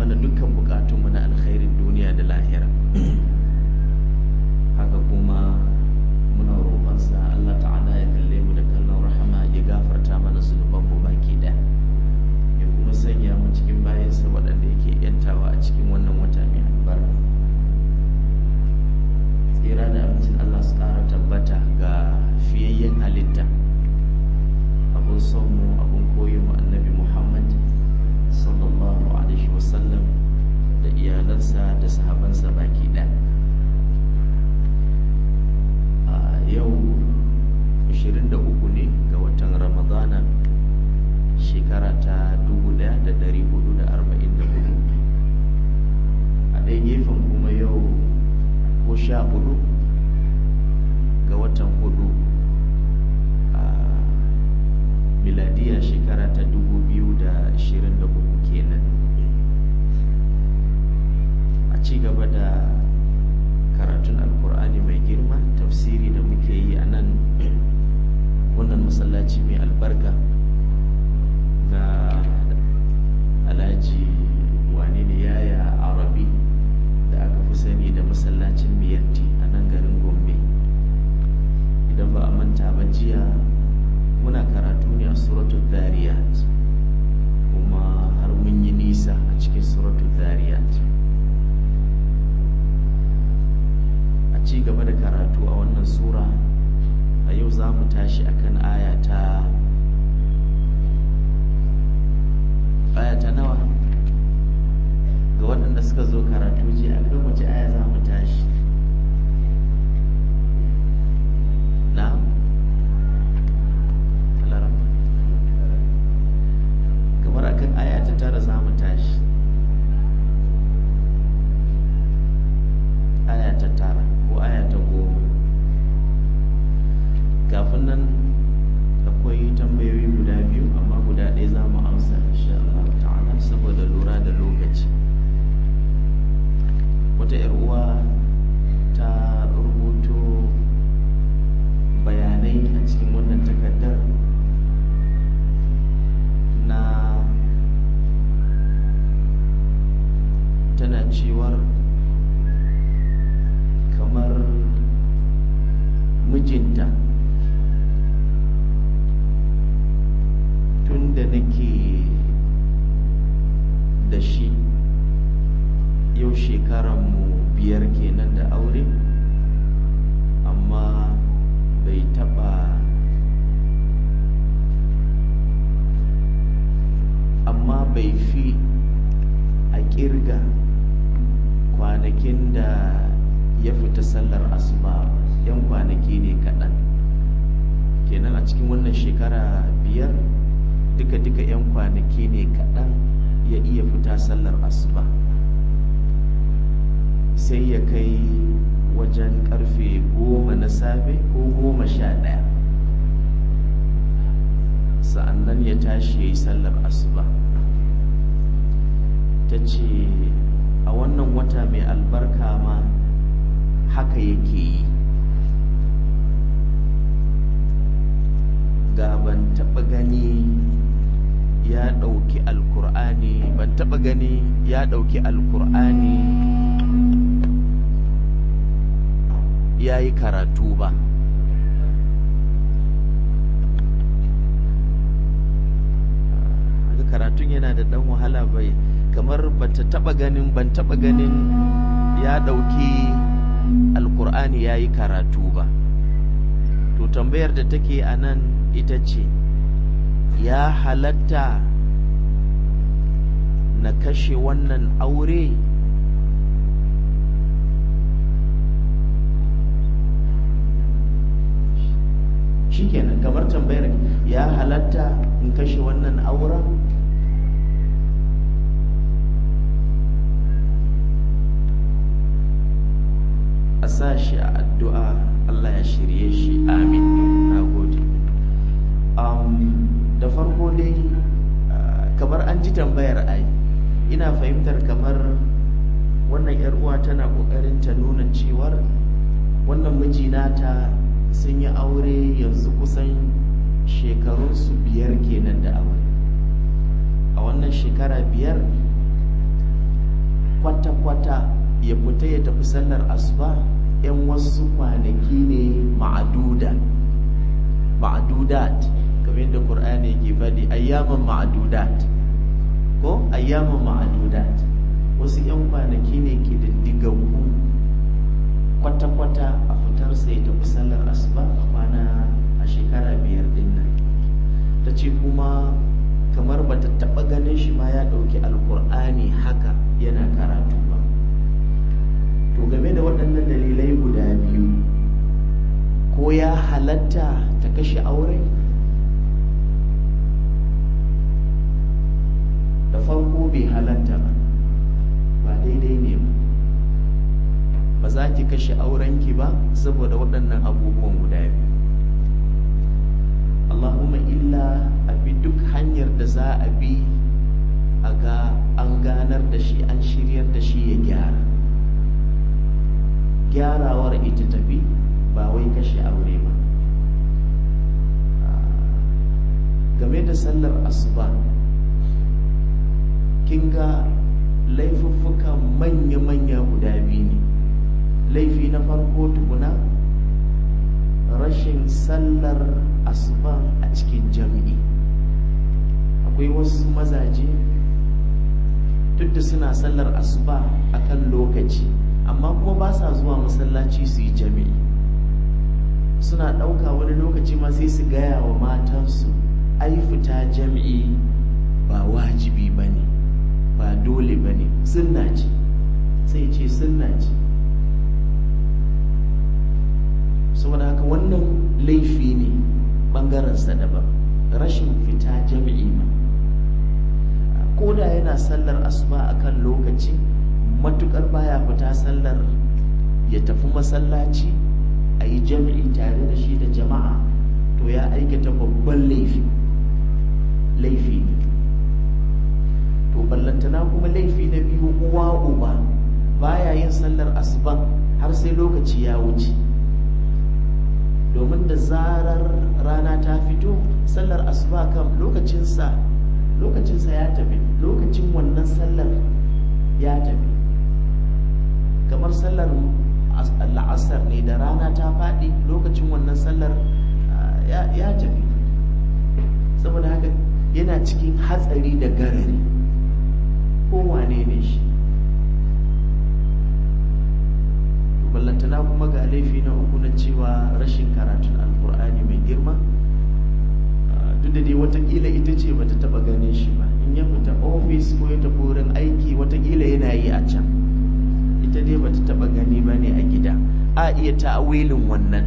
mana dukkan bukatunmu na alkhairin duniya da lahira haka kuma muna roƙonsa Allah ta'ala ya kalle mu da kallon rahama ya gafarta mana zunubanmu baki ɗaya ya kuma sanya mu cikin bayansa waɗanda yake yantawa a cikin wannan wata mai albarka tsira da amincin Allah su ƙara tabbata ga fiyayyen halitta abun son mu abun koyon mu annabi Muhammad sallallahu alaihi wasallam da iyalansa da sahabansa baki ɗaya a yau 23 ne ga watan ramadana shekara ta 1444 a ɗaya gefen kuma yau ko sha hudu ga watan hudu a miladiya shekara ta 2023 kenan a ci gaba da karatun alkur'ani mai girma tafsiri da muke yi a nan wannan masallaci mai albarka na alhaji wane ne yaya arabi da aka fi sani da masallacin miyatti a nan garin gombe idan ba a manta ba jiya muna karatu ne a suratul zariyat kuma har mun yi nisa a cikin suratul zariyat a ci gaba da karatu a wannan sura a yau za mu tashi akan aya ta aya ta nawa ga waɗanda suka zo karatu ce a kan wace aya za mu tashi na kamar akan aya ta tara za mu tashi aya ta tara ko aya ta goma kafin nan akwai tambayoyi guda biyu amma guda ɗaya za mu amsa insha Allah ta'ala saboda lura da lokaci wata 'yar uwa ta rubuto bayanai a cikin wannan takardar na tana cewar kamar mijinta tun da nake da shi yau shekaranmu biyar kenan da aure amma bai taba amma bai fi a kirga kwanakin da ya fita sallar asuba yan kwanaki ne kaɗan kenan a cikin wannan shekara biyar duka-duka 'yan kwanaki ne kaɗan ya iya fita sallar asuba sai ya kai wajen karfe goma na safe ko goma sha ɗaya sa'annan ya tashi ya yi sallar asuba ta ce a wannan wata mai albarka ma haka yake yi ga ban taɓa gani ya ɗauki alkur'ani ban taɓa gani ya ɗauki alkur'ani ya yi karatu ba haka karatun yana da ɗan wahala bai kamar bata taɓa ganin ban taɓa ganin ya ɗauki alkur'ani ya yi karatu ba to tambayar da take a nan ita ce ya halatta na kashe wannan aure shikenan kamar tambayar ya halatta in kashe wannan auren a sa shi a addu'a Allah ya shirye shi amin na gode da farko dai kamar an ji tambayar ai ina fahimtar kamar wannan yar uwa tana kokarin ta nuna cewar wannan miji nata sun yi aure yanzu kusan shekarunsu biyar kenan da aure a wannan shekara biyar kwata-kwata ya fita ya tafi sallar asuba yan wasu kwanaki ne ma'aduda ma'adudat kamar yadda Qur'ani yake faɗi ayyaman ma'adudat ko ayyaman ma'adudat wasu yan kwanaki ne ke diddigaggu kwata-kwata a fitar sai tafi sallar asuba a kwana a shekara biyar din nan ta ce kuma kamar bata taɓa ganin shi ma ya ɗauki alkur'ani haka yana karatu ba to game da waɗannan dalilai guda biyu ko ya halatta ta kashe aure da farko bai halatta ba ba daidai ne ba ba za ki kashe aurenki ba saboda waɗannan abubuwan guda biyu Allahumma illa a bi duk hanyar da za a bi a ga an ganar da shi an shiryar da shi ya gyara gyarawar ita tafi ba wai kashe aure ba game da sallar asuba kin ga laifuffuka manya-manya guda biyu ne laifi na farko tukuna rashin sallar asuba a cikin jami'i akwai wasu mazaje duk da suna sallar asuba a kan lokaci amma kuma ba sa zuwa masallaci su yi jami'i suna ɗauka wani lokaci ma sai su gaya wa matansu ai fita jami'i ba wajibi ba ne ba dole ba ne sunna ce sai ce sunna ce saboda haka wannan laifi ne ɓangarensa daban rashin fita jami'i ma ko da yana sallar asuba a kan lokaci matukar baya fita sallar ya tafi masallaci a yi jami'i tare da shi da jama'a to ya aikata babban laifi laifi ne to ballantana kuma laifi na biyu uwa uba baya yin sallar asuban har sai lokaci ya wuce domin da zarar rana ta fito sallar asuba kan lokacinsa lokacinsa ya tafi lokacin wannan sallar ya tafi kamar sallar la'asar ne da rana ta faɗi lokacin wannan sallar ya tafi saboda haka yana cikin hatsari da garari kowane ne shi ballantana kuma ga laifi na uku na cewa rashin karatun alkur'ani mai girma duk da dai watakila ita ce bata taba ganin shi ba in ya fita ofis ko ya tafi wurin aiki watakila yana yi a can ita dai bata taba gani ba ne a gida a iya ta'awilin wannan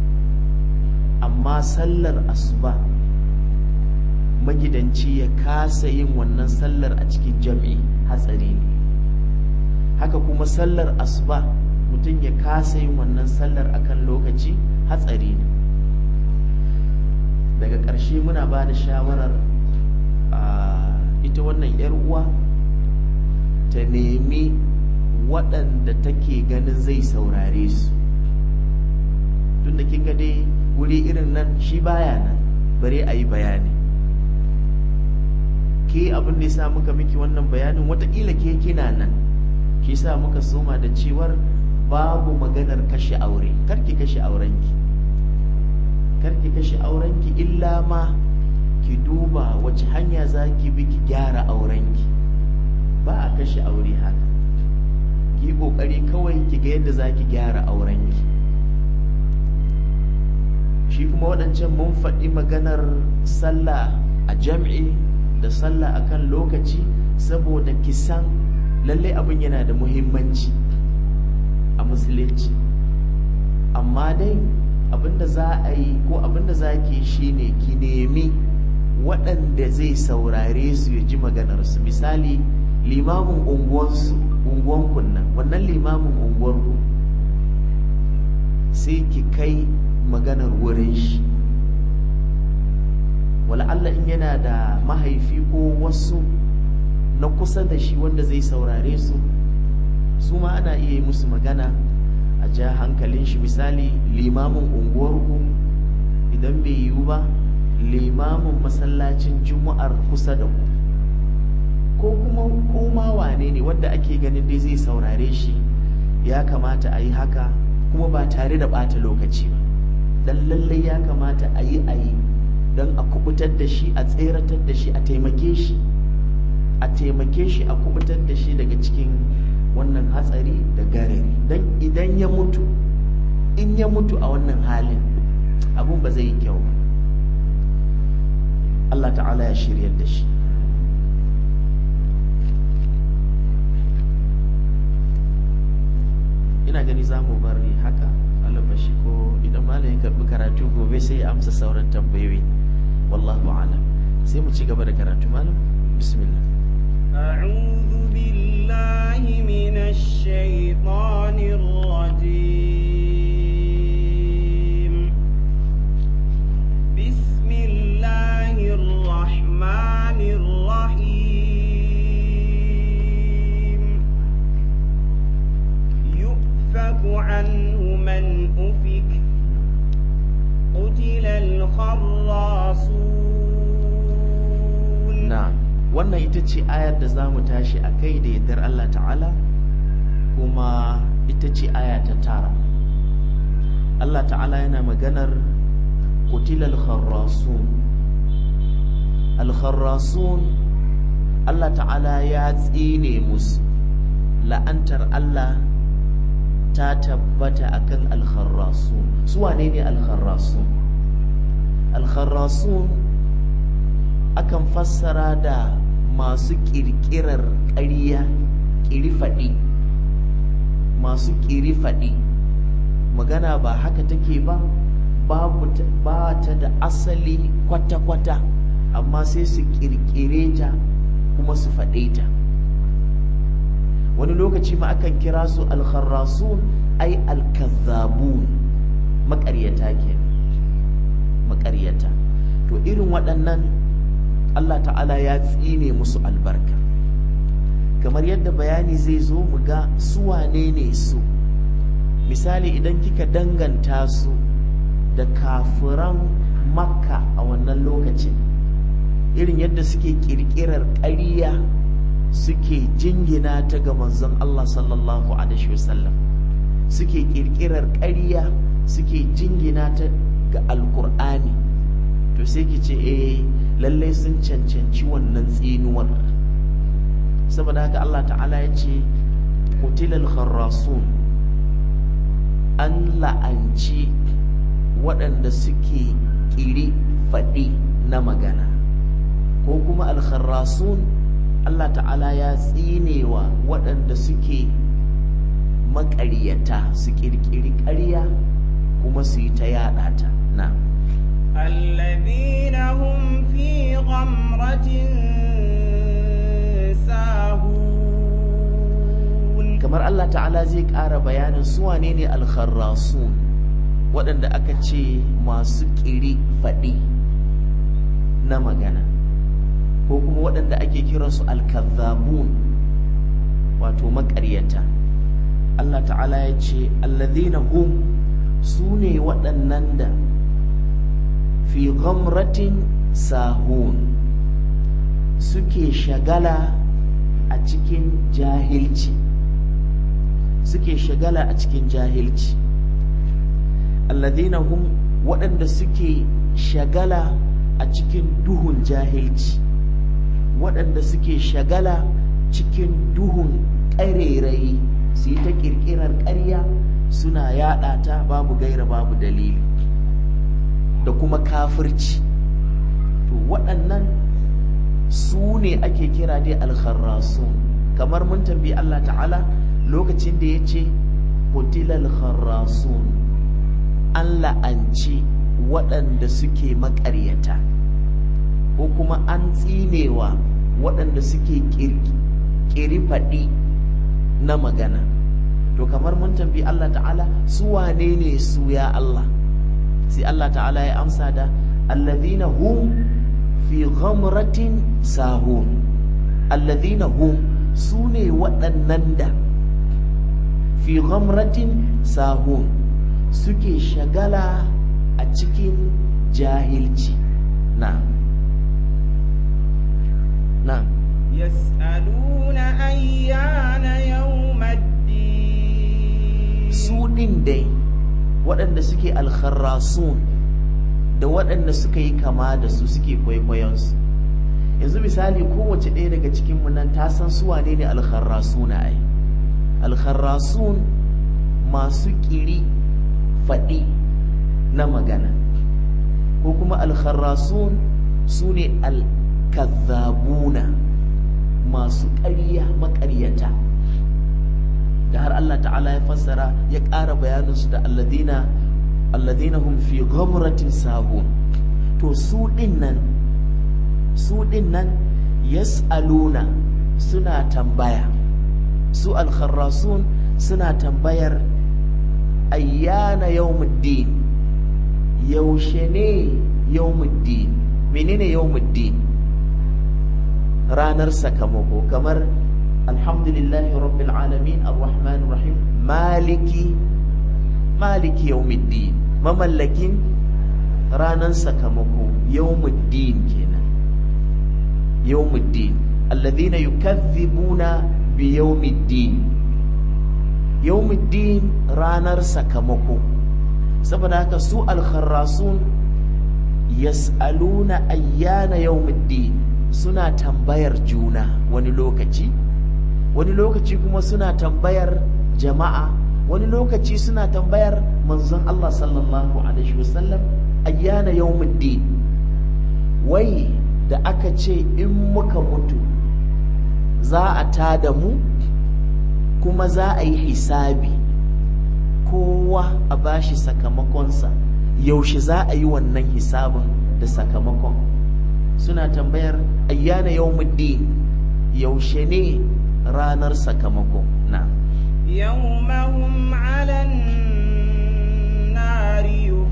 amma sallar asuba magidanci ya kasa yin wannan sallar a cikin jam'i hatsari ne haka kuma sallar asuba mutum ya kasa yin wannan sallar akan lokaci hatsari ne daga ƙarshe muna ba da shawarar ita wannan 'yar uwa ta nemi waɗanda take ganin zai saurare su tun da kin ga dai wuri irin nan shi baya nan bare a yi bayani ke abin da ya sa muka miki wannan bayanin watakila ke kina nan ke sa muka soma da cewar babu maganar kashe aure karki kashe aurenki karki kashe aurenki illa ma ki duba wace hanya za ki bi ki gyara aurenki ba a kashe aure haka ki yi kokari kawai ki ga yadda za ki gyara aurenki shi kuma waɗancan mun faɗi maganar sallah a jam'i da sallah akan lokaci saboda ki san lallai abin yana da muhimmanci a musulunci amma dai abinda za a yi ko abinda za ki shi ne ki nemi waɗanda zai saurare su ya ji maganarsu misali limamin unguwansu unguwanku nan wannan limamin unguwarku sai ki kai maganar wurin shi Allah in yana da mahaifi ko wasu na kusa da shi wanda zai saurare su su ma ana iya yi musu magana a ja hankalin shi misali limamin unguwarku idan bai yiwu ba limamin masallacin juma'ar kusa da ku ko kuma koma wane ne wanda ake ganin dai zai saurare shi ya kamata a yi haka kuma ba tare da ɓata lokaci ba dan lallai ya kamata a yi a yi don a kubutar da shi a tseratar da shi a taimake shi a taimake shi a kubutar da shi daga cikin wannan hatsari da garari don idan ya mutu in ya mutu a wannan halin abun ba zai yi kyau ba Allah ta'ala ya shiryar da shi ina gani za mu bari haka alabashi ko idan malamin karbi karatu gobe sai ya amsa sauran tambayoyi wallahu alam sai mu ci gaba da karatu malam bismillah أعوذ بالله من الشيطان الرجيم بسم الله الرحمن الرحيم يؤفك عنه من أفك قتل الخراصون na'am wannan ita ce ayar da za mu tashi a kai da yardar Allah ta'ala kuma ita ce aya ta tara Allah ta'ala yana maganar kutilal kharrasun al-kharrasun Allah ta'ala ya tsine musu la'antar Allah ta tabbata akan al-kharrasun su wane ne al-kharrasun al-kharrasun akan fassara da masu ƙirƙirar ƙarya ƙirifaɗi masu ƙirifaɗi magana ba haka take ba babu ba ta da asali kwata-kwata amma sai su ƙirƙire ta kuma su faɗe ta wani lokaci ma akan kira su alkharrasun ai alkazzabun maƙaryata ke maƙaryata to irin waɗannan Allah ta'ala ya tsine musu albarka kamar yadda bayani zai zo mu ga su wane ne su misali idan kika danganta su da kafiran makka a wannan lokacin irin yadda suke kirkirar ƙarya suke jingina ta ga manzon Allah sallallahu alaihi wasallam suke kirkirar ƙarya suke jingina ta ga alkur'ani to sai ki ce eh lallai sun cancanci wannan tsinuwar saboda haka Allah ta'ala ya ce kutilal kharrasun an la'anci waɗanda suke ƙiri faɗi na magana ko kuma alkharrasun Allah ta'ala ya tsinewa waɗanda suke maƙaryata su ƙirƙiri ƙarya kuma su yi ta yaɗa ta na الذين هم في غمرة ساهون kamar Allah ta'ala zai ƙara bayanin su wane ne alkharrasun waɗanda aka ce masu ƙiri faɗi na magana ko kuma waɗanda ake kiransu alkazzabun wato maƙaryata Allah ta'ala ya ce alladhina hum su ne waɗannan da fi ghamratin sahun suke shagala a cikin jahilci suke shagala a cikin jahilci alladhina hum waɗanda suke shagala a cikin duhun jahilci waɗanda suke shagala cikin duhun ƙarerayi su yi ta ƙirƙirar ƙarya suna yaɗa ta babu gaira babu dalili da kuma kafirci to waɗannan su ne ake kira dai alkharrasun kamar mun tambayi Allah ta'ala lokacin da ya ce kutilal kharrasun an la'anci waɗanda suke maƙaryata ko kuma an tsinewa waɗanda suke ƙiri faɗi na magana to kamar mun tambayi Allah ta'ala su wane ne su ya Allah sai Allah ta'ala ya amsa da alladhina hum fi ghamratin sahun alladhina hum su ne waɗannan da fi ghamratin sahun suke shagala a cikin jahilci na na يسألون أيان يوم الدين su ɗin dai waɗanda suke alkharrasun da waɗanda suka yi kama da su suke kwaikwayonsu yanzu misali kowace ɗaya daga cikinmu nan ta san su wane ne alkharrasuna ai alkharrasun masu ƙiri faɗi na magana ko kuma alkharrasun su ne alkazzabuna masu ƙarya maƙaryata da har Allah ta'ala ya fassara ya ƙara bayaninsu da alladina alladina hum fi ghamratin sahun to su ɗin nan su ɗin nan yas'aluna suna tambaya su alkharrasun suna tambayar ayyana yawmuddin yaushe ne yawmuddin menene yawmuddin ranar sakamako kamar alhamdulillahi rabbil alamin arrahmanir rahim maliki maliki yawmiddin mamallakin ranar sakamako yawmuddin kenan yawmuddin alladhina yukazzibuna bi yawmiddin yawmuddin ranar sakamako saboda haka su alkharrasun yas'aluna ayyana yawmuddin suna tambayar juna wani lokaci wani lokaci kuma suna tambayar jama'a wani lokaci suna tambayar manzon Allah sallallahu alaihi wasallam ayyana yawmuddin wai da aka ce in muka mutu za a tada mu kuma za a yi hisabi kowa a bashi sakamakonsa yaushe za a yi wannan hisabin da sakamakon suna tambayar ayyana yawmuddin yaushe ne ranar sakamako na يوم هم على النار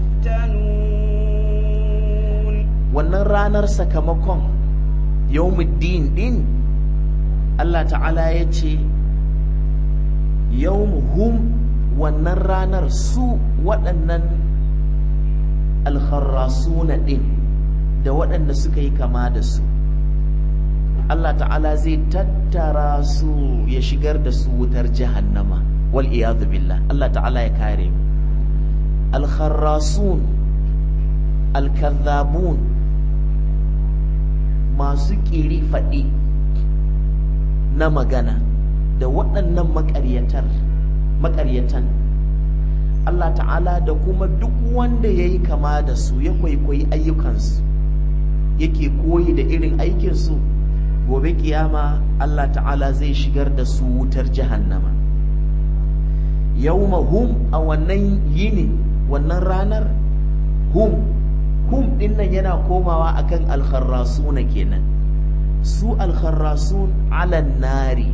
يفتنون wannan ranar sakamakon yawmuddin din Allah ta'ala ya ce hum wannan ranar su waɗannan alkharrasuna din da waɗanda suka yi kama da su Allah ta'ala zai tattara su ya shigar da su wutar jahannama wal iyadu billah Allah ta'ala ya kare mu al-kharrasun al-kadhabun masu ƙiri faɗi na magana da waɗannan maƙaryatar maƙaryatan Allah ta'ala da kuma duk wanda ya yi kama da su ya kwaikwayi ayyukansu yake koyi da irin aikinsu gobe kiyama Allah ta'ala zai shigar da su wutar jahannama yawma hum a wannan yini wannan ranar hum hum din nan yana komawa akan alkharrasuna kenan su alkharrasun ala nari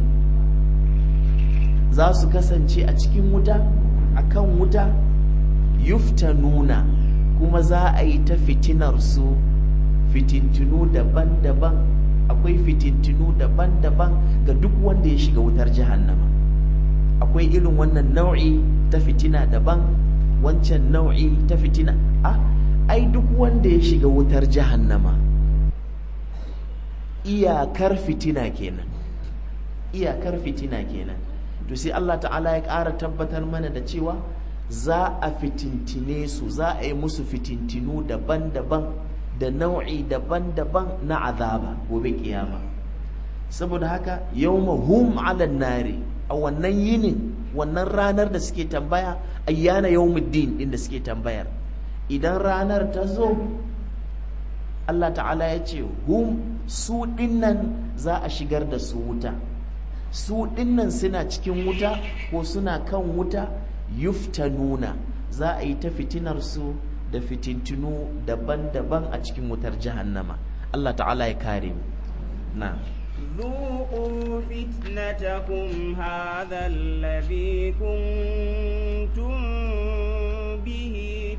za su kasance a cikin wuta akan wuta yuftanuna kuma za a yi ta fitinar su fitintinu daban-daban akwai fitintinu daban-daban ga duk wanda ya shiga wutar jahannama akwai irin wannan nau'i ta fitina daban wancan nau'i ta fitina a ai duk wanda ya shiga wutar jahannama iyakar fitina kenan iyakar fitina kenan to sai Allah ta'ala ya ƙara tabbatar mana da cewa za a fitintine su za a yi musu fitintinu daban-daban da nau'i daban-daban na azaba gobe kiyama saboda haka yawma hum ala nari a wannan yinin wannan ranar da suke tambaya ayyana yawmuddin din da suke tambayar idan ranar ta zo Allah ta'ala ya ce hum su dinnan za a shigar da su wuta su dinnan suna cikin wuta ko suna kan wuta yuftanuna za a yi ta fitinar su da fitintinu daban-daban a cikin wutar jahannama Allah ta'ala ya kare mu na ذوقوا فتنتكم هذا الذي كنتم به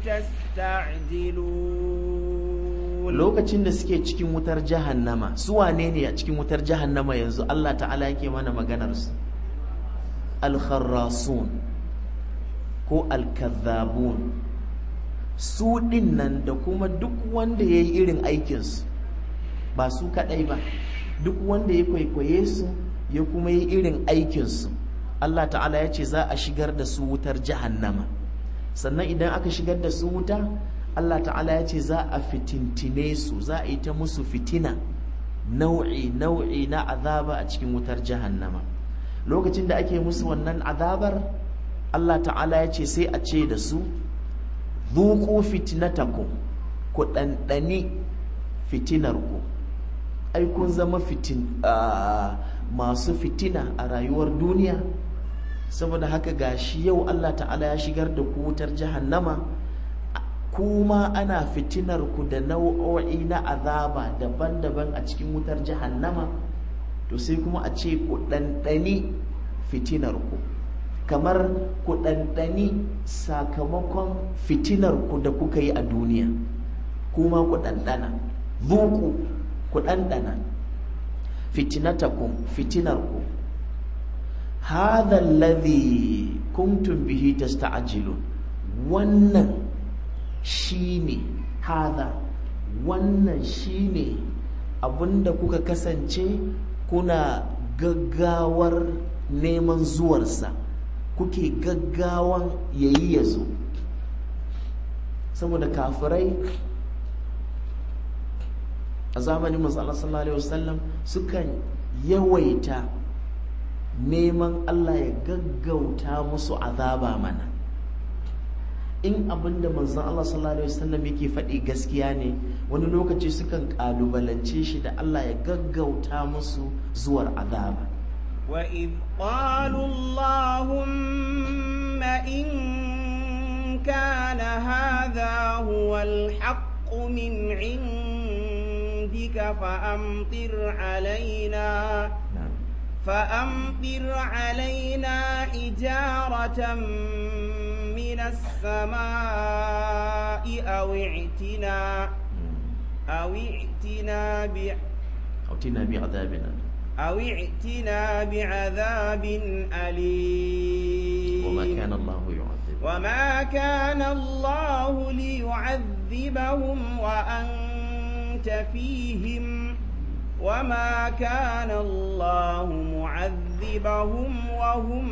تستعجلون lokacin da suke cikin wutar jahannama su wane ne a cikin wutar jahannama yanzu Allah ta'ala yake mana maganar su al-kharrasun ko al-kadhabun su din nan da kuma duk wanda yayi irin aikin su ba su kadai ba duk wanda ya kwaikwaye su ya kuma yi irin aikinsu Allah ta'ala ya ce za a shigar da su wutar jahannama sannan idan aka shigar da su wuta Allah ta'ala ya ce za a fitintine su za a yi ta musu fitina nau'i nau'i na azaba a cikin wutar jahannama lokacin da ake musu wannan azabar Allah ta'ala ya ce sai a ce da su zuku fitnatakum ku ɗanɗani fitinarku ai kun zama fitin masu fitina a rayuwar duniya saboda haka gashi yau Allah ta'ala ya shigar da ku wutar jahannama kuma ana fitinar ku da nau'o'i na azaba daban-daban a cikin wutar jahannama to sai kuma a ce ku ɗanɗani fitinar ku kamar ku ɗanɗani sakamakon fitinar ku da kuka yi a duniya kuma ku ɗanɗana zuku ku ɗanɗana fitinatakum fitinarku hadha alladhi kuntum bihi tasta'jilun wannan shine hadha wannan shine abinda kuka kasance kuna gaggawar neman zuwarsa kuke gaggawan yayi yazo saboda kafirai a zamanin Allah sallallahu alaihi wasallam sukan yawaita neman Allah ya gaggauta musu azaba mana in abinda manzon Allah sallallahu alaihi wasallam yake faɗi gaskiya ne wani lokaci sukan kalubalance shi da Allah ya gaggauta musu zuwar azaba وإذ قالوا اللهم إن كان هذا هو الحق من عندك فأمطر علينا فأمطر علينا حجارة من السماء أو ائتنا أو ائتنا ب أوتنا بعذابنا أو ائتنا بعذاب أليم وما كان الله يعذب وما كان الله ليعذبهم وأنت فيهم وما كان الله معذبهم وهم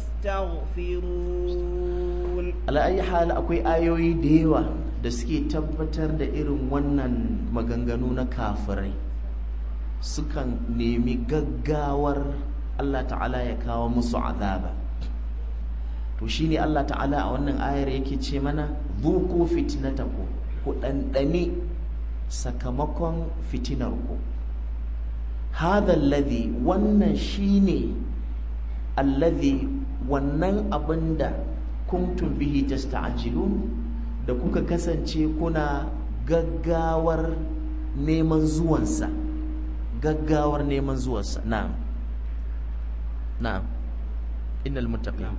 يستغفرون ala ayi hal akwai ayoyi da yawa da suke tabbatar da irin wannan maganganu na kafirai sukan nemi gaggawar Allah ta'ala ya kawo musu azaba to shine Allah ta'ala a wannan ayar yake ce mana zuku fitnataku ku ɗanɗani sakamakon fitinarku hadha alladhi wannan shine alladhi wannan abinda kuntum bihi tasta'jilun da kuka kasance kuna gaggawar neman zuwansa gaggawar neman zuwansa na'am na'am innal muttaqin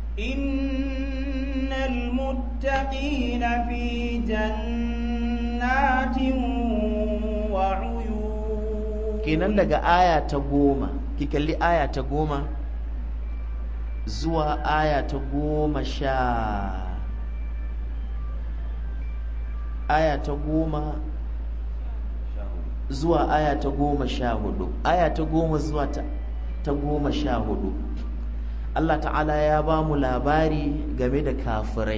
إن المتقين في جنات وعيون kenan daga aya ta goma ki kalli aya ta goma zuwa aya ta goma sha aya ta goma zuwa aya ta goma sha hudu aya ta goma zuwa ta, ta goma sha hudu Allah ta'ala ya ba mu labari game da kafirai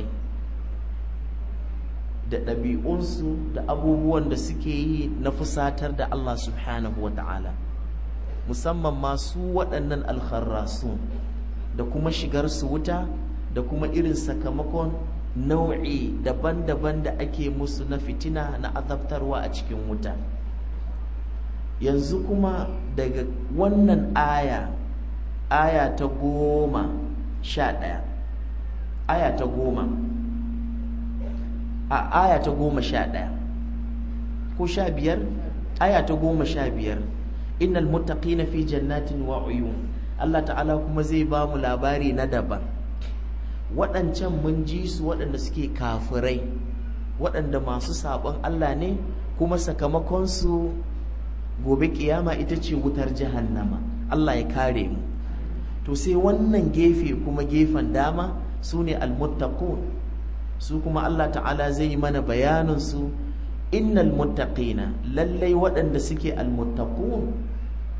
da ɗabi'unsu da abubuwan da suke yi na fusatar da Allah subhanahu wa ta'ala musamman masu waɗannan alkharrasu da kuma shigarsu wuta da kuma irin sakamakon nau'i daban-daban da ake musu na fitina na azabtarwa a cikin wuta yanzu kuma daga wannan aya aya ta goma sha ɗaya aya ta goma a aya ta goma sha ɗaya ko sha biyar aya ta goma sha biyar innal muttaqina fi jannatin wa uyun Allah ta'ala kuma zai ba mu labari na daban waɗancan mun ji su waɗanda suke kafirai waɗanda masu saɓon Allah ne kuma sakamakonsu gobe kiyama ita ce wutar jahannama Allah ya kare mu to sai wannan gefe kuma gefen dama su ne almuttaqun su kuma Allah ta'ala zai mana bayanin su innal muttaqina lallai waɗanda suke almuttaqun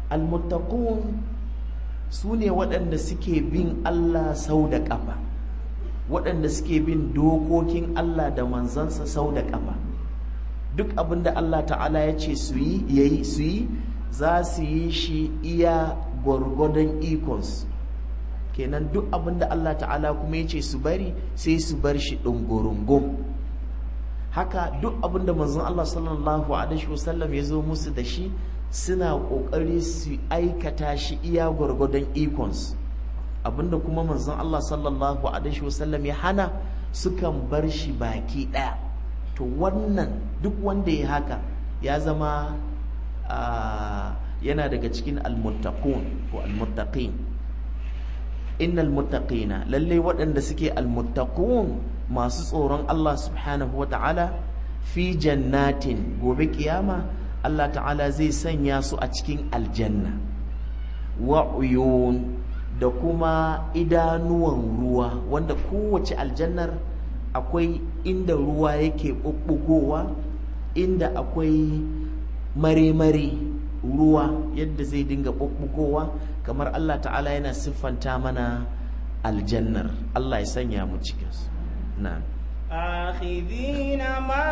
almuttaqun su ne waɗanda suke bin Allah sau da ƙafa waɗanda suke bin dokokin Allah da manzansa sau da ƙafa duk abin da Allah ta'ala ya ce su yi yayi su yi za su yi shi iya gwargwadon ikonsu kenan duk abin da Allah ta'ala kuma ya ce su bari sai su bar shi ɗungurungum haka duk abin da manzon Allah sallallahu alaihi wasallam ya zo musu da shi suna ƙoƙari su aikata shi iya gwargwadon ikonsu abinda kuma manzon Allah sallallahu alaihi wasallam ya hana sukan bar shi baki ɗaya to wannan duk wanda ya haka ya zama yana daga cikin almuttaqun ko almuttaqin innal muttaqina lalle waɗanda suke almuttaqun masu tsoron Allah subhanahu wata'ala fi jannatin gobe kiyama Allah ta'ala zai sanya su a cikin aljanna wa uyun da kuma idanuwan ruwa wanda kowace aljannar akwai inda ruwa yake ɓuɓɓugowa inda akwai mare-mare ruwa yadda zai dinga ɓuɓɓugowa kamar Allah ta'ala yana siffanta mana aljannar Allah ya sanya mu cikinsu na آخذين ما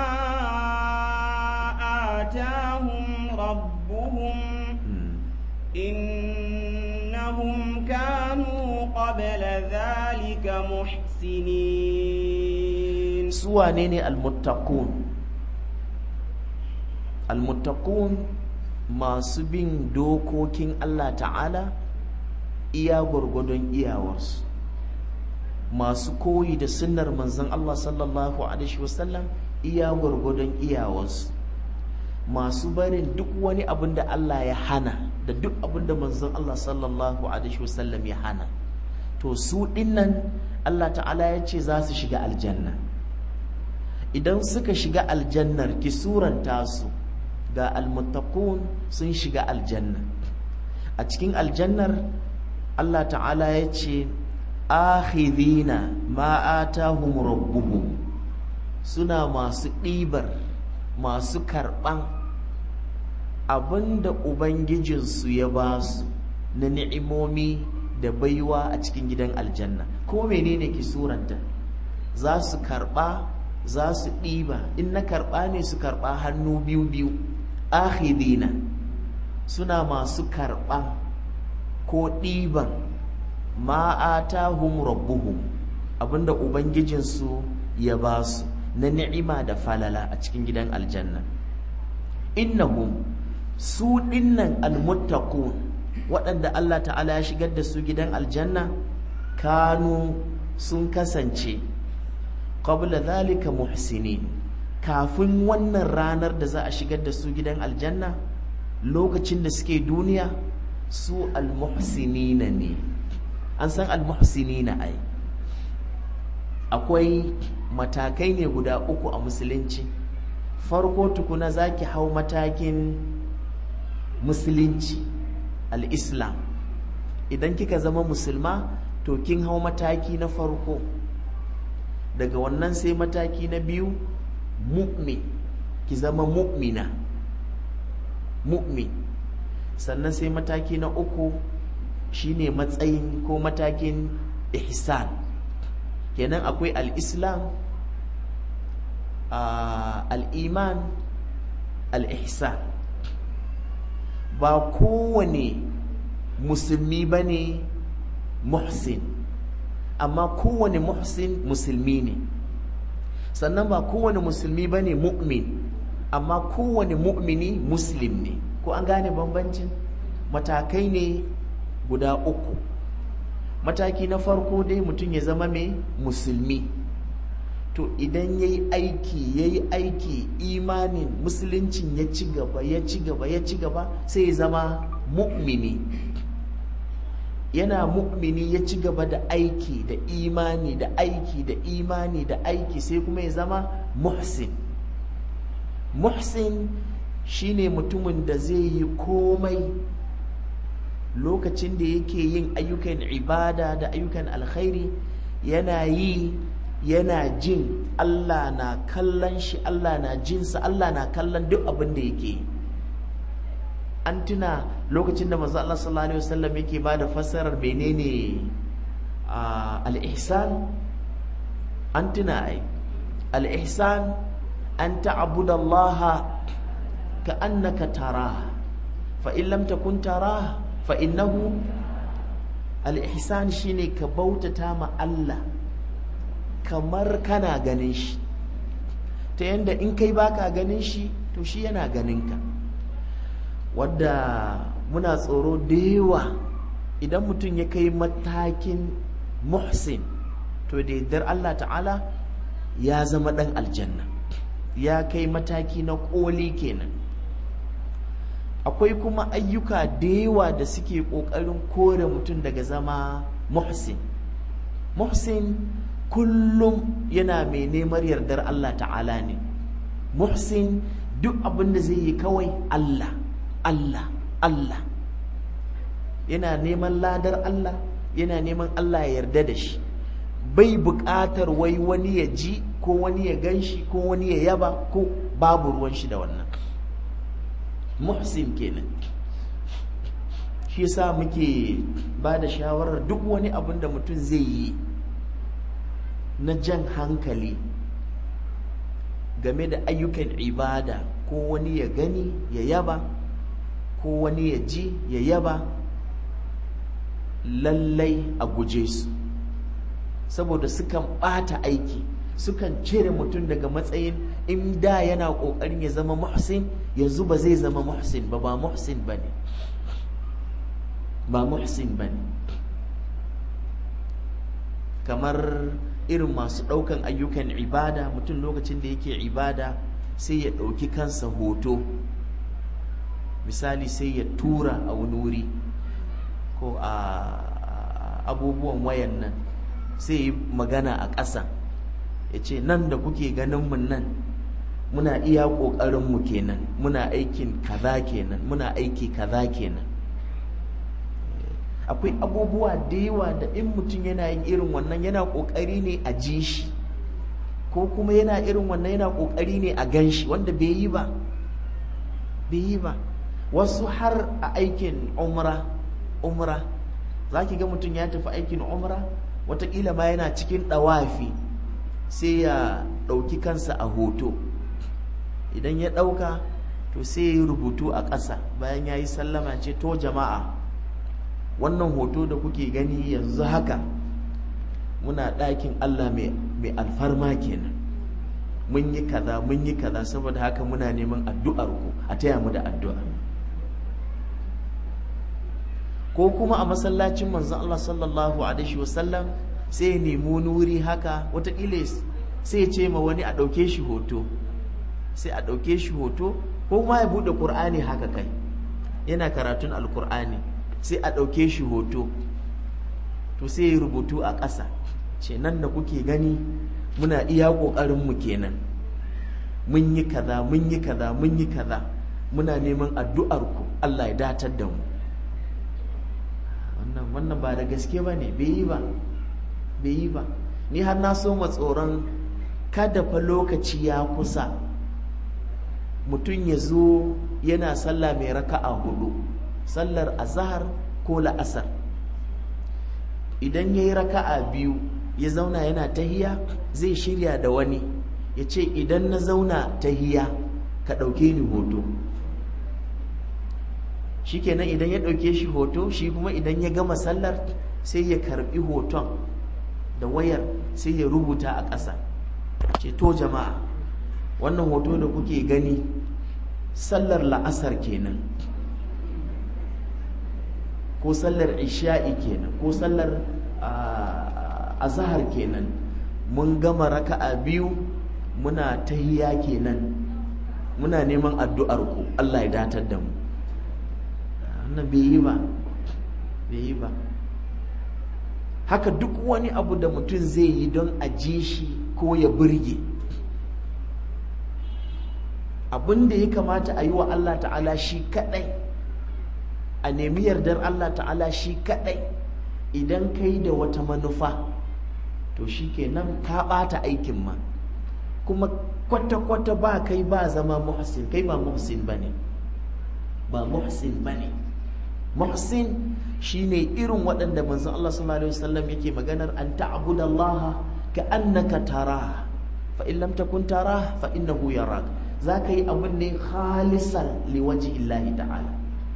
آتاهم ربهم إنهم كانوا قبل ذلك محسنين سوانين المتقون المتقون masu bin dokokin Allah ta'ala iya gwargwadon iyawarsu masu koyi da sunnar manzon Allah sallallahu alaihi wasallam iya gwargwadon iyawarsu masu barin duk wani abin da Allah ya hana da duk abin da manzon Allah sallallahu alaihi wasallam ya hana to su dinnan Allah ta'ala ya ce za su shiga aljanna idan suka shiga aljannar ki suranta su ga almuttaqun sun shiga aljanna a cikin aljannar Allah ta'ala ya ce akhidhina ma atahum rabbuhum suna masu ɗibar masu karɓan abinda ubangijinsu ya ba su na ni'imomi da baiwa a cikin gidan aljanna ko menene ki suranta za su karɓa za su ɗiba in na karɓa ne su karɓa hannu biyu biyu akhidina suna masu karɓa ko ɗiban ma'atahum rabbuhum abinda ubangijinsu ya ba su na ni'ima da falala a cikin gidan aljanna innahum su dinnan almuttaqun waɗanda Allah ta'ala ya shigar da su gidan aljanna kanu sun kasance qabla zalika muhsinin kafin wannan ranar da za a shigar da su gidan aljanna lokacin da suke duniya su almuhsinina ne an san almuhsinina ai akwai matakai ne guda uku a musulunci farko tukuna zaki hau matakin musulunci al-islam idan kika zama musulma to kin hau mataki na farko daga wannan sai mataki na biyu mu'min ki zama mu'mina mu'min sannan sai mataki na uku shine matsayin ko matakin ihsan kenan akwai al-islam al-iman al-ihsan ba kowane musulmi ba ne muhsin amma kowane muhsin musulmi ne sannan ba kowane musulmi ba ne mu'min amma kowane mu'mini muslim ne ko an gane bambancin matakai ne guda uku mataki na farko dai mutum ya zama mai musulmi to idan ya yi aiki ya yi aiki imanin musuluncin ya ci gaba ya ci gaba ya ci gaba sai ya zama mu'mini yana mu'mini ya ci gaba da aiki da imani da aiki da imani da aiki sai kuma ya zama muhsin muhsin shine mutumin da zai yi komai lokacin da yake yin ayyukan ibada da ayyukan alkhairi yana yi yana jin Allah na kallon shi Allah na jinsa Allah na kallon duk abin da yake an tuna lokacin da manzo Allah sallallahu alaihi wasallam yake bada fassarar menene al-ihsan an tuna ai al-ihsan an ta'budu Allah ka'annaka taraha fa in lam takun taraha fa innahu al-ihsan shine ka bautata ma Allah kamar kana ganin shi ta yanda in kai baka ganin shi to shi yana ganin ka wadda muna tsoro da yawa idan mutum ya kai matakin muhsin to da yardar Allah ta'ala ya zama ɗan aljanna ya kai mataki na ƙoli kenan akwai kuma ayyuka da yawa da suke ƙoƙarin kore mutum daga zama muhsin muhsin kullum yana mai neman yardar Allah ta'ala ne muhsin duk abin da zai yi kawai Allah Allah Allah yana neman ladar Allah yana neman Allah ya yarda da shi bai buƙatar wai wani ya ji ko wani ya gan shi ko wani ya yaba ko babu ruwan shi da wannan muhsin kenan shi yasa muke ba da shawarar duk wani abin da mutum zai yi na jan hankali game da ayyukan ibada ko wani ya gani ya yaba ko wani ya ji ya yaba lallai a guje su saboda sukan ɓata aiki sukan cire mutum daga matsayin in da yana ƙoƙarin ya zama muhsin yanzu ba zai zama muhsin ba ba muhsin ba ne ba muhsin ba ne kamar irin masu ɗaukan ayyukan ibada mutum lokacin da yake ibada sai ya ɗauki kansa hoto misali sai ya tura a wani wuri ko a abubuwan wayan nan sai yi magana a ƙasa ya ce nan da kuke ganin mun nan muna iya ƙoƙarinmu kenan muna aikin kaza kenan muna aiki kaza kenan akwai abubuwa da yawa da in mutum yana yin irin wannan yana ƙoƙari ne a ji shi ko kuma yana irin wannan yana ƙoƙari ne a gan shi wanda bai yi ba bai yi ba wasu har a aikin umra umra za ki ga mutum ya tafi aikin umra watakila ma yana cikin ɗawafi sai ya ɗauki kansa a hoto idan ya ɗauka to sai ya yi rubutu a ƙasa bayan ya yi sallama ce to jama'a wannan hoto da kuke gani yanzu haka muna ɗakin Allah mai alfarma kenan mun yi kaza mun yi kaza saboda haka muna neman addu'ar ku a taya mu da addu'a ko kuma a masallacin manzon Allah sallallahu alaihi wasallam sai ya nemi wani wuri haka wataƙila sai ya ce ma wani a ɗauke shi hoto sai a ɗauke shi hoto ko ma ya buɗe ƙur'ani haka kai yana karatun alƙur'ani sai a ɗauke shi hoto to sai ya rubutu a ƙasa ce nan da kuke gani muna iya ƙoƙarinmu kenan mun yi kaza mun yi kaza mun yi kaza muna neman addu'arku Allah ya datar da mu wannan wannan ba da gaske ba ne bai yi ba bai yi ba ni har na so tsoron kada fa lokaci ya kusa mutum ya zo yana sallah mai raka'a hudu sallar azahar ko la'asar idan ya yi raka'a biyu ya zauna yana tahiya zai shirya da wani ya ce idan na zauna tahiya ka ɗauke ni hoto shikenan idan ya ɗauke shi hoto shi kuma idan ya gama sallar sai ya karbi hoton da wayar sai ya rubuta a ƙasa ce to jama'a wannan hoto da kuke gani sallar la'asar kenan ko sallar isha'i kenan ko sallar azahar kenan mun gama raka'a biyu muna tahiya kenan muna neman addu'ar ku Allah ya datar da mu wannan bai yi ba bai yi ba haka duk wani abu da mutum zai yi don a ji shi ko ya burge abin da ya kamata a yi wa Allah ta'ala shi kadai a nemi yardar Allah ta'ala shi kadai idan kai da wata manufa to shi kenan ka bata aikin ma kuma kwata-kwata ba kai ba zama muhsin kai ba muhsin ba ne ba muhsin bane muhsin shine irin waɗanda manzon Allah sallallahu alaihi wasallam yake maganar an ta'budallaha ka annaka tara fa in lam takun tara fa innahu yarak zaka yi abin ne khalisan liwaji illahi ta'ala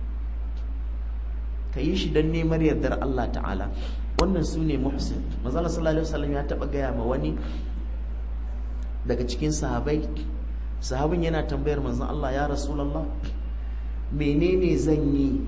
ka yi shi don neman yardar Allah ta'ala wannan su ne muhsin manzon Allah sallallahu alaihi wasallam ya taba gaya ma wani daga cikin sahabai sahabin yana tambayar manzon Allah ya rasulullah menene zan yi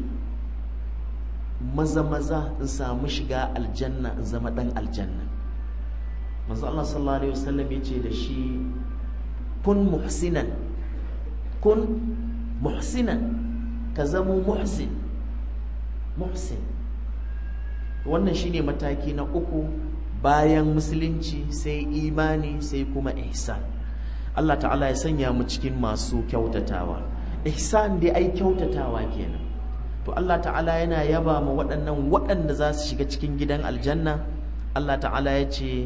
maza maza in samu shiga aljanna in zama dan aljanna manzo Allah sallallahu alaihi wasallam yace da shi kun muhsinan kun muhsinan ka zamo muhsin muhsin wannan shine mataki na uku bayan musulunci sai imani sai kuma ihsan Allah ta'ala ya sanya mu cikin masu kyautatawa ihsan dai ai kyautatawa kenan to Allah ta'ala yana yaba ma waɗannan waɗanda za su shiga cikin gidan aljanna Allah ta'ala ya ce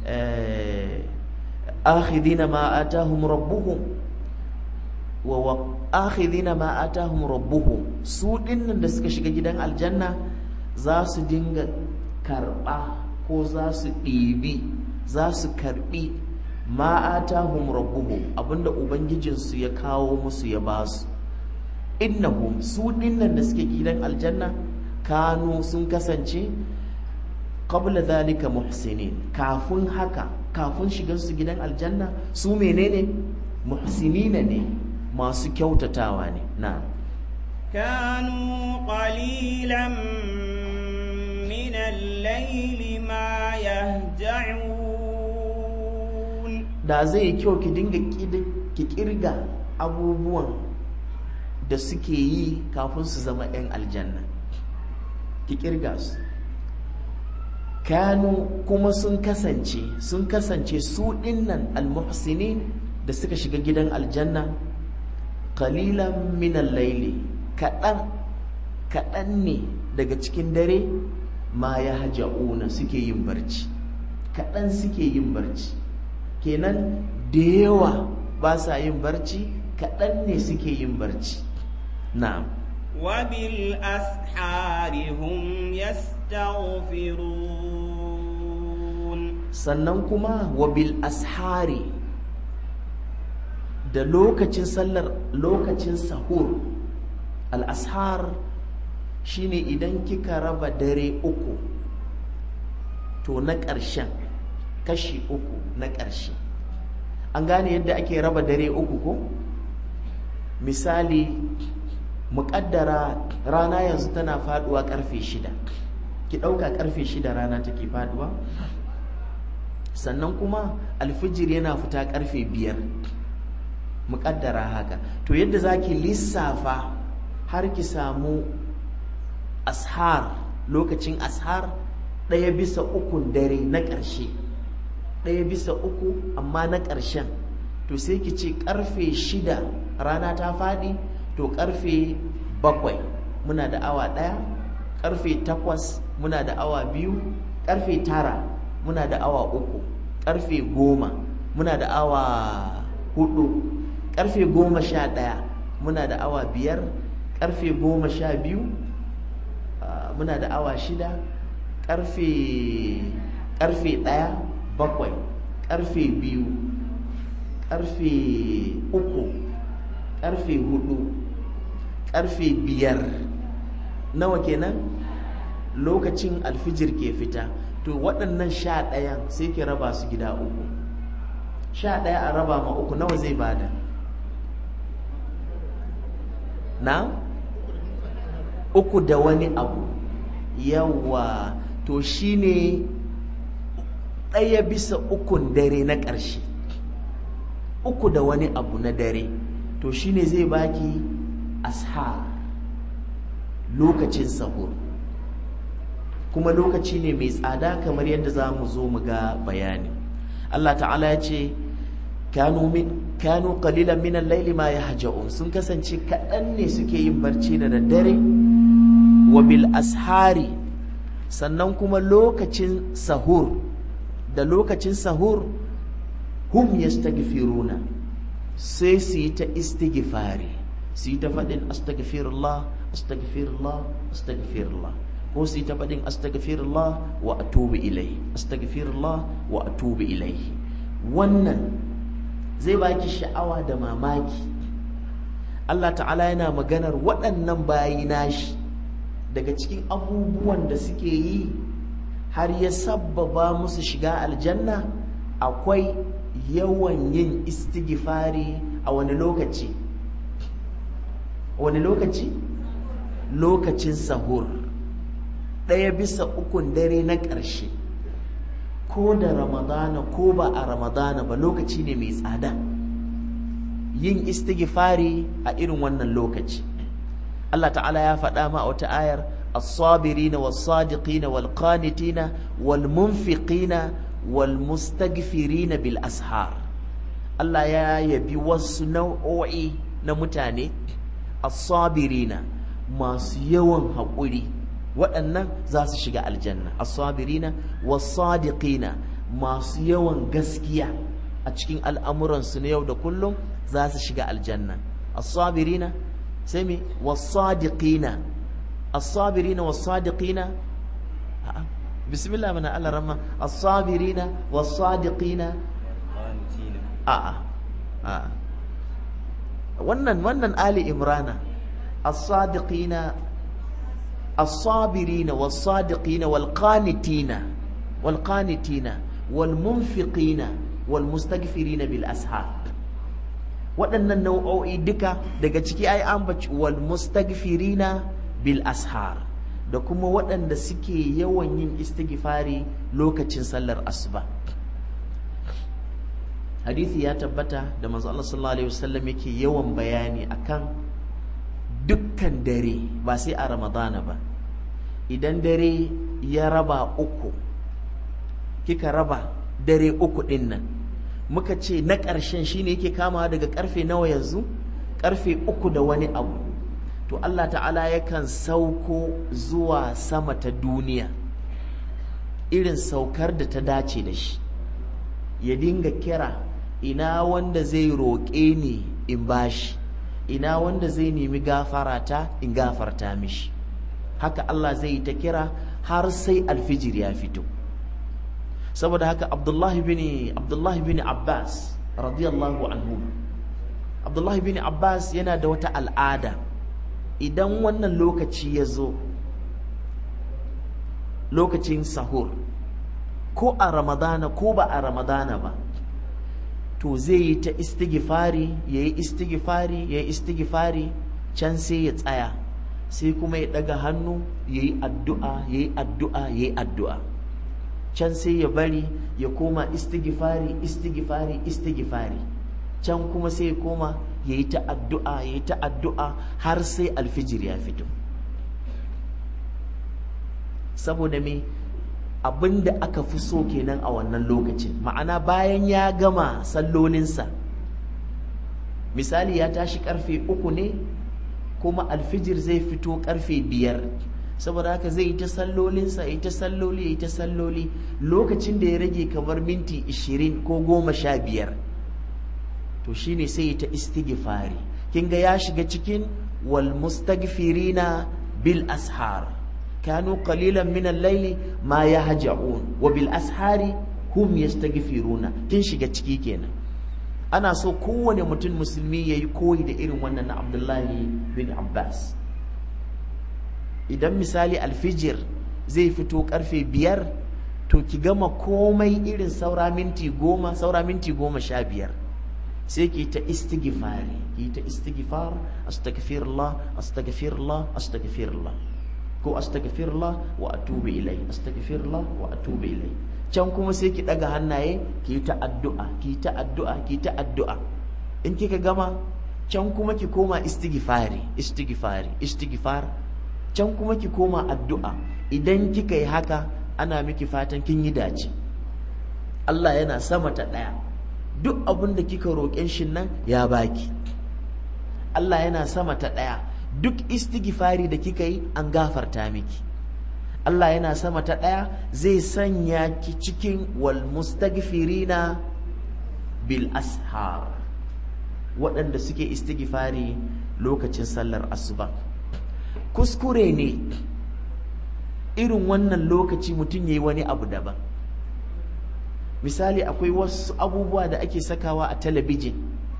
akhidina ma atahum rabbuhum wa akhidina ma atahum rabbuhum su dinnan da suka shiga gidan aljanna za su dinga karɓa ko za su ɗibi za su karɓi ma atahum rabbuhum abinda ubangijinsu ya kawo musu ya basu innahum su dinnan da suke gidan aljanna kanu sun kasance qabla dhalika muhsinin kafin haka kafin shigar su gidan aljanna su menene muhsinina ne masu kyautatawa ne na كانوا قليلا من الليل ما يهجعون da zai kyau ki dinga ki kirga abubuwan da suke yi kafin su zama 'yan aljanna ki kirga su kanu kuma sun kasance sun kasance su dinnan almuhsinin da suka shiga gidan aljanna qalilan min al-layli kaɗan kaɗan ne daga cikin dare ma ya haja'una suke yin barci kaɗan suke yin barci kenan da yawa ba sa yin barci kaɗan ne suke yin barci na'am وبالأسحار هم يستغفرون sannan kuma wabil ashari da lokacin sallar lokacin sahur al-ashar shine idan kika raba dare uku to na ƙarshen kashi uku na ƙarshe an gane yadda ake raba dare uku ko misali muƙaddara rana yanzu tana faduwa ƙarfe shida ki ɗauka ƙarfe shida rana take faduwa sannan kuma alfijir yana fita ƙarfe biyar muƙaddara haka to yadda za ki lissafa har ki samu ashar lokacin ashar ɗaya bisa ukun dare na ƙarshe ɗaya bisa uku amma na ƙarshen to sai ki ce ƙarfe shida rana ta faɗi to ƙarfe bakwai muna da awa ɗaya ƙarfe takwas muna da awa biyu ƙarfe tara muna da awa uku ƙarfe goma muna da awa hudu ƙarfe goma sha ɗaya muna da awa biyar ƙarfe goma sha biyu muna da awa shida ƙarfe ƙarfe ɗaya bakwai ƙarfe biyu ƙarfe uku ƙarfe hudu ƙarfe biyar nawa kenan lokacin alfijir ke fita to waɗannan sha ɗayan sai ke raba su gida uku sha ɗaya a raba ma uku nawa zai bada na uku da wani abu yawa to shine ɗaya bisa ukun dare na ƙarshe uku da wani abu na dare to shine zai baki ashar lokacin sahur kuma lokaci ne mai tsada kamar yadda za mu zo mu ga bayani Allah ta'ala ya ce kanu kanu qalilan min al-layli ma yahja'un sun kasance kaɗan ne suke yin barci da daddare wa bil ashari sannan kuma lokacin sahur da lokacin sahur hum yastaghfiruna sai su yi ta istighfari su yi ta faɗin astaghfirullah astaghfirullah astaghfirullah ko su yi ta faɗin astaghfirullah wa atubu ilai astaghfirullah wa atubu ilai wannan zai baki sha'awa da mamaki Allah ta'ala yana maganar waɗannan bayi nashi daga cikin abubuwan da suke yi har ya sabbaba musu shiga aljanna akwai yawan yin istighfari a wani lokaci wani lokaci lokacin sahur ɗaya bisa ukun dare na ƙarshe ko da ramadana ko ba a ramadana ba lokaci ne mai tsada yin istighfari a irin wannan lokaci Allah ta'ala ya faɗa ma a wata ayar as-sabirina was-sadiqina wal-qanitina wal-munfiqina wal-mustaghfirina bil ashar Allah ya yabi wasu nau'o'i na mutane as-sabirina masu yawan haƙuri waɗannan za su shiga aljanna as-sabirina was-sadiqina masu yawan gaskiya a cikin al'amuransu na yau da kullum za su shiga aljanna as-sabirina sai me was-sadiqina as-sabirina was-sadiqina bismillah mana Allah rahma as-sabirina was-sadiqina a'a a'a wannan wannan ali imrana as-sadiqina as-sabirina was-sadiqina wal-qanitina wal-qanitina wal-munfiqina wal-mustaghfirina bil ashar waɗannan nau'o'i duka daga ciki ai an baci wal-mustaghfirina bil ashar da kuma waɗanda suke yawan yin istighfari lokacin sallar asuba hadisi ya tabbata da manzo Allah sallallahu alaihi wasallam yake yawan bayani akan dukkan dare ba sai a ramadana ba idan dare ya raba uku kika raba dare uku din nan muka ce na ƙarshen shine yake kamawa daga karfe nawa yanzu karfe uku da wani abu to Allah ta'ala yakan sauko zuwa sama ta duniya irin saukar da ta dace da shi ya dinga kira ina wanda zai roƙe ni in bashi ina wanda zai nemi gafarata in gafarta mishi haka Allah zai yi ta kira har sai alfijir ya fito saboda haka abdullahi bin abdullahi bin abbas radiyallahu anhu abdullahi bin abbas yana da wata al'ada idan wannan lokaci ya zo lokacin sahur ko a ramadana ko ba a ramadana ba to zai yi ta istighfari ya yi istighfari ya yi istighfari can sai ya tsaya sai kuma ya daga hannu ya yi addu'a ya yi addu'a ya yi addu'a can sai ya bari ya koma istighfari istighfari istighfari can kuma sai ya koma ya yi ta addu'a ya yi ta addu'a har sai alfijir ya fito saboda me abin da aka fi so kenan a wannan lokacin ma'ana bayan ya gama sallolinsa misali ya tashi karfe uku ne kuma alfijir zai fito karfe biyar saboda haka zai yi ta sallolinsa ya yi ta salloli ya yi ta salloli lokacin da ya rage kamar minti ishirin ko goma sha biyar to shine sai ya ta istighfari kin ga ya shiga cikin wal mustaghfirina bil ashar كانوا قليلا من الليل ما يهجعون وبالأسحار هم يستغفرون kin shiga ciki kenan ana so kowane mutum musulmi yayi koyi da irin wannan na Abdullahi bin Abbas idan misali alfijir zai fito karfe biyar to ki gama komai irin saura minti goma saura minti goma sha biyar sai ki ta istighfari ki ta istighfar astaghfirullah astaghfirullah astaghfirullah ko astaghfirullah wa atubu ilai astaghfirullah wa atubu ilai can kuma sai ki daga hannaye ki yi ta addu'a ki ta addu'a ki ta addu'a in kika gama can kuma ki koma istighfari istighfari istighfar can kuma ki koma addu'a idan kika yi haka ana miki fatan kin yi dace Allah yana sama ta daya duk abin da kika roƙen shi nan ya baki Allah yana sama ta daya duk istighfari da kika yi an gafarta miki Allah yana sama ta ɗaya zai sanya ki cikin wal mustaghfirina bil ashar waɗanda suke istighfari lokacin sallar asuba kuskure ne irin wannan lokaci mutum ya yi wani abu daban misali akwai wasu abubuwa da ake sakawa a talabijin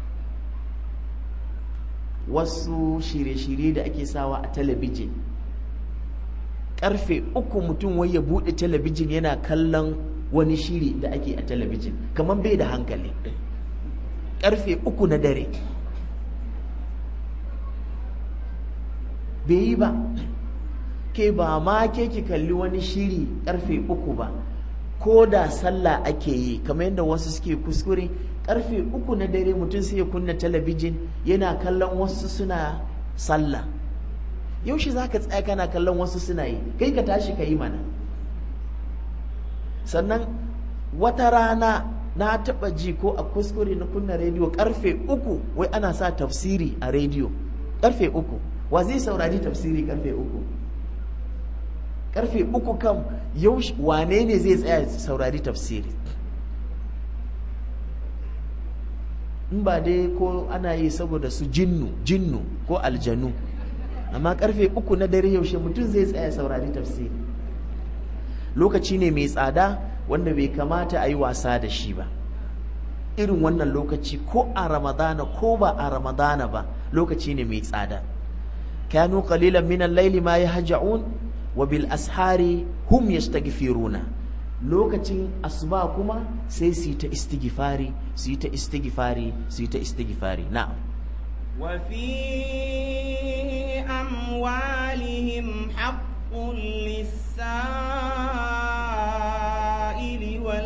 wasu shirye-shirye da ake sawa a talabijin karfe uku mutum wai ya buɗe talabijin yana kallon wani shiri da ake a talabijin kamar bai da hankali karfe uku na dare bai yi ba ke ba ma ke ki kalli wani shiri karfe uku ba ko da sallah ake yi kamar yadda wasu suke kuskure karfe uku na dare mutum sai ya kunna talabijin yana kallon wasu suna sallah yaushe za ka tsaya kana kallon wasu suna yi kai ka tashi ka yi mana sannan wata rana na taɓa ji ko a kuskure na kunna rediyo karfe uku wai ana sa tafsiri a rediyo karfe uku wa zai saurari tafsiri karfe uku karfe uku kam yaushe wane ne zai tsaya saurari tafsiri in ba dai ko ana yi saboda su jinnu jinnu ko aljanu amma karfe uku na dare yaushe mutum zai tsaya saurari tafsiri lokaci ne mai tsada wanda bai kamata a yi wasa da shi ba irin wannan lokaci ko a ramadana ko ba a ramadana ba lokaci ne mai tsada kanu qalilan min al-layli ma yahja'un wa bil ashari hum yastaghfiruna lokacin asuba kuma sai su yi ta istighfari su yi ta istighfari su yi ta istighfari na'am وفي أموالهم حق للسائل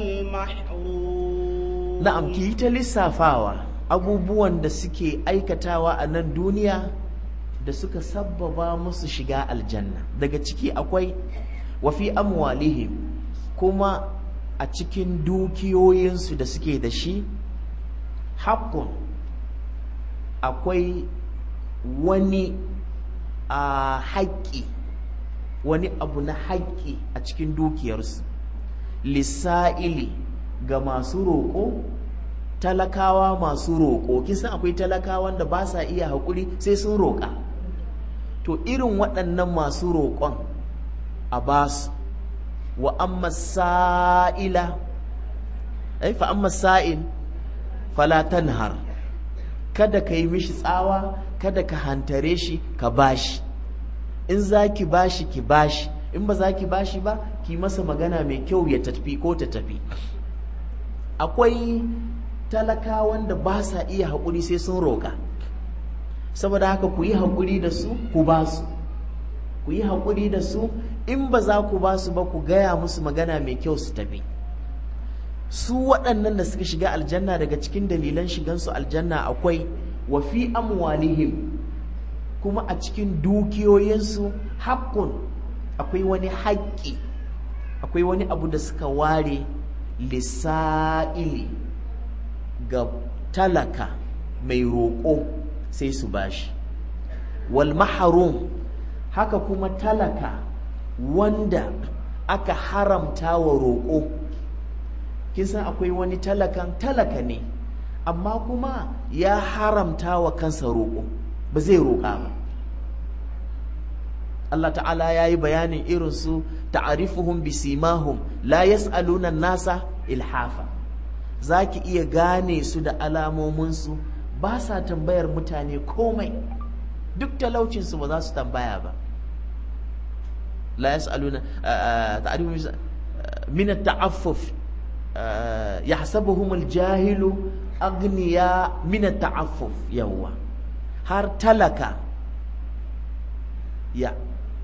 والمحروم na'am ki yi ta lissafawa abubuwan da suke aikatawa a nan duniya da suka sabbaba musu shiga aljanna daga ciki akwai wa fi amwalihim kuma a cikin dukiyoyinsu da suke da shi haƙƙun akwai wani a haƙƙi wani abu na haƙƙi a cikin dukiyarsu lissa'ili ga masu roƙo talakawa masu roƙo kisan akwai talakawan da ba sa iya haƙuri sai sun roƙa to irin waɗannan masu roƙon a basu wa amma sa'ila ai fa amma sa'il fala tanhar kada ka yi mishi tsawa kada ka hantare shi ka bashi in za ki bashi ki bashi in ba za ki bashi ba ki masa magana mai kyau ya tafi ko ta tafi akwai talakawan da ba sa iya haƙuri sai sun roƙa saboda haka ku yi haƙuri da su ku ba su ku yi haƙuri da su in ba za ku ba su ba ku gaya musu magana mai kyau su tafi su waɗannan da suka shiga aljanna daga cikin dalilan shigansu aljanna akwai wa fi amwalihim kuma a cikin dukiyoyinsu haƙƙun akwai wani haƙƙi akwai wani abu da suka ware lissa'ili ga talaka mai roƙo sai su bashi wal maharum haka kuma talaka wanda aka haramta wa roƙo kin san akwai wani talakan talaka ne amma kuma ya haramta wa kansa roƙo ba zai roƙa ba Allah ta'ala ya yi bayanin irinsu ta'arifuhum bisimahum la yas'aluna nasa ilhafa za ki iya gane su da alamominsu ba sa tambayar mutane komai duk talaucinsu ba za su tambaya ba la yas'aluna ta'arifuhum min at-ta'affuf yahsabuhum al-jahilu aghniya min at-ta'affuf yawwa har talaka ya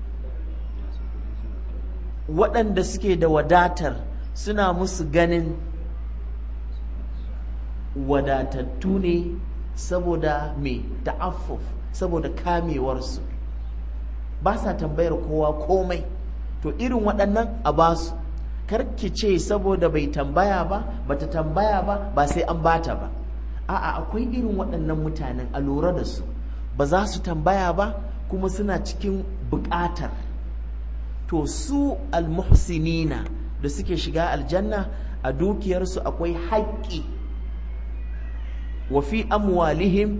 waɗanda suke da wadatar suna musu ganin wadatattu ne saboda mai ta'affuf saboda kamewarsu ba sa tambayar kowa komai to irin waɗannan a basu karki ce saboda bai tambaya ba bata tambaya ba ba sai an bata ba a'a akwai irin waɗannan mutanen a lura da su ba za su tambaya ba kuma suna cikin buƙatar to su almuhsinina da suke shiga aljanna a dukiyarsu akwai haƙƙi wa fi amwalihim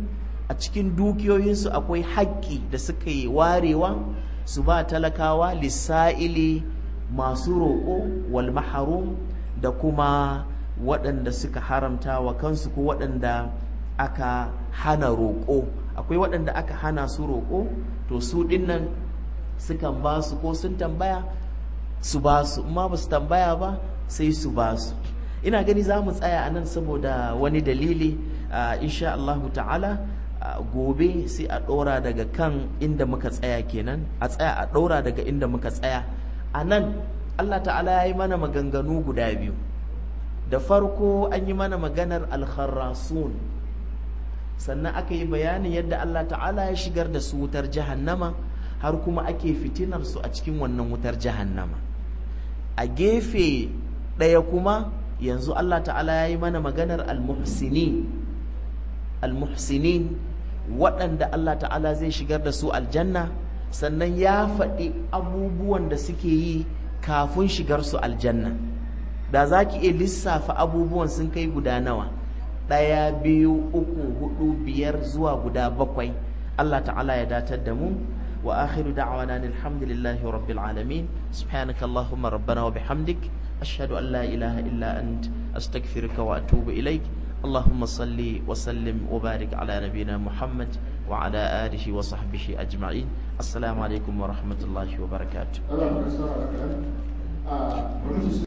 a cikin dukiyoyinsu akwai haƙƙi da suka yi warewa su ba talakawa lissa'ili masu roƙo wal maharum da kuma waɗanda suka haramta wa kansu ko waɗanda aka hana roƙo akwai waɗanda aka hana su roƙo to su ɗinnan sukan ba su ko sun tambaya su ba su amma ba su tambaya ba sai su ba su ina gani za mu tsaya a nan saboda wani dalili insha Allahu ta'ala gobe sai a ɗora daga kan inda muka tsaya kenan a tsaya a ɗora daga inda muka tsaya a nan Allah ta'ala ya yi mana maganganu guda biyu da farko an yi mana maganar alkharrasun sannan aka yi bayanin yadda Allah ta'ala ya shigar da su wutar jahannama har kuma ake fitinar su a cikin wannan wutar jahannama a gefe ɗaya kuma yanzu Allah ta'ala ya yi mana maganar almuhsinin almuhsinin waɗanda Allah ta'ala zai shigar da su aljanna sannan ya faɗi abubuwan da suke yi kafin shigar su aljanna da za ki iya lissafa abubuwan sun kai guda nawa ɗaya biyu uku hudu biyar zuwa guda bakwai Allah ta'ala ya datar da mu wa akhiru da'wana alhamdulillahi rabbil alamin subhanaka allahumma rabbana wa bihamdik ashhadu an la ilaha illa ant astaghfiruka wa atubu ilaik اللهم صل وسلم وبارك على نبينا محمد وعلى آله وصحبه أجمعين السلام عليكم ورحمة الله وبركاته